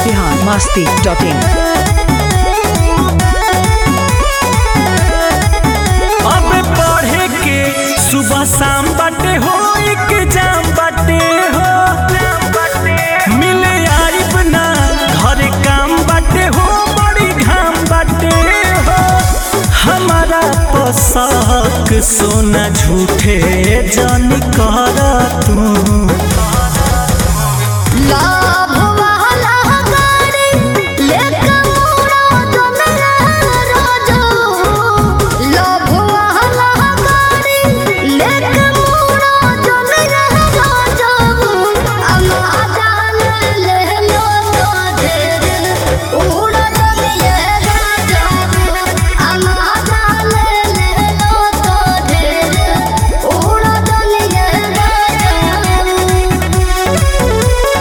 Bihar Masti dot इन अब पढ़े के सुबह शाम बाटे हो एग्जाम बाटे हो मिले आइब ना घर काम बाटे हो बड़ी घाम बाटे हो हमारा पोशाक सोना झूठे जान कर तू लाभ वाला गाड़ी लेके मोड़ा जंगला रोजो लाभ वाला गाड़ी लेके मोड़ा जंगला रोजो अम्मा जान ले लो तो ढेर उड़ा जंगले रोजो अम्मा जान ले लो तो ढेर उड़ा जंगले रोजो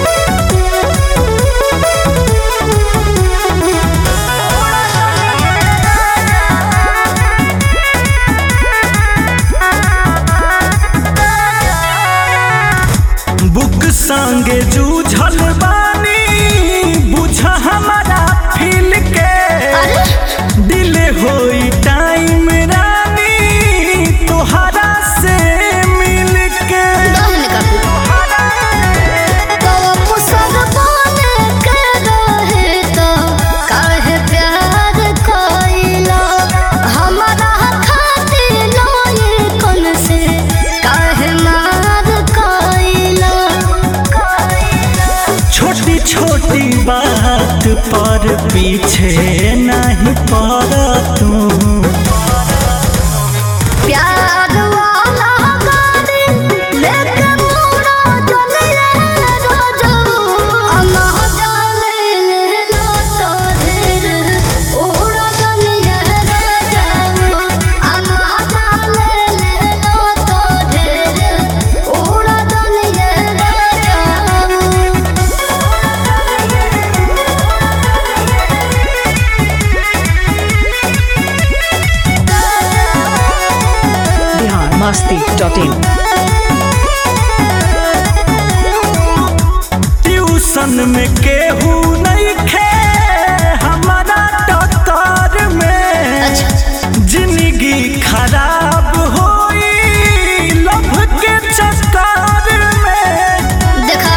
बुक संगे जूझल बानी बुझ हमारा फील के दिल होई टाइम रानी तोहरा से मिल के छोटी छोटी बात पर पीछे नहीं पड़ तू प्यार वाला गाड़ी लेके मोड़ा जंगले रोजो अम्मा जाने ले लो तो ढेर उड़ा जंगले रोजो अम्मा जाने ले लो तो ढेर उड़ा जंगले रोजो Bihar Masti dot in tuition में केहू नहीं खे हमारा टक्कर में जिंदगी खराब होई लभ के चक्कर में देखा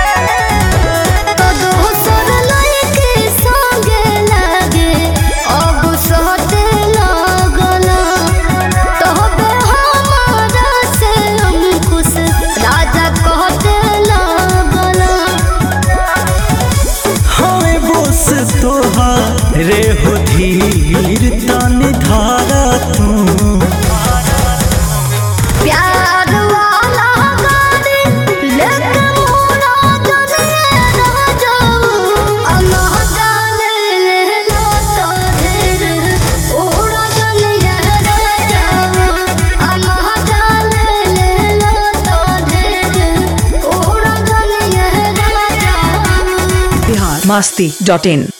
तो दोसर लड़के संगे लागे अब सहते लगला तोहबे हमारा से अंकुश राजा कहते लगला हमें बोस तोहारे हो धीर तन धारा तू प्यार वाला गाड़ी लेके मोड़ा जंगले रोजो अम्मा जाने ले लो तो ढेर उड़ा जंगले रोजो अम्मा जाने ले लो तो ढेर उड़ा जंगले रोजो बिहार मस्ती डॉट इन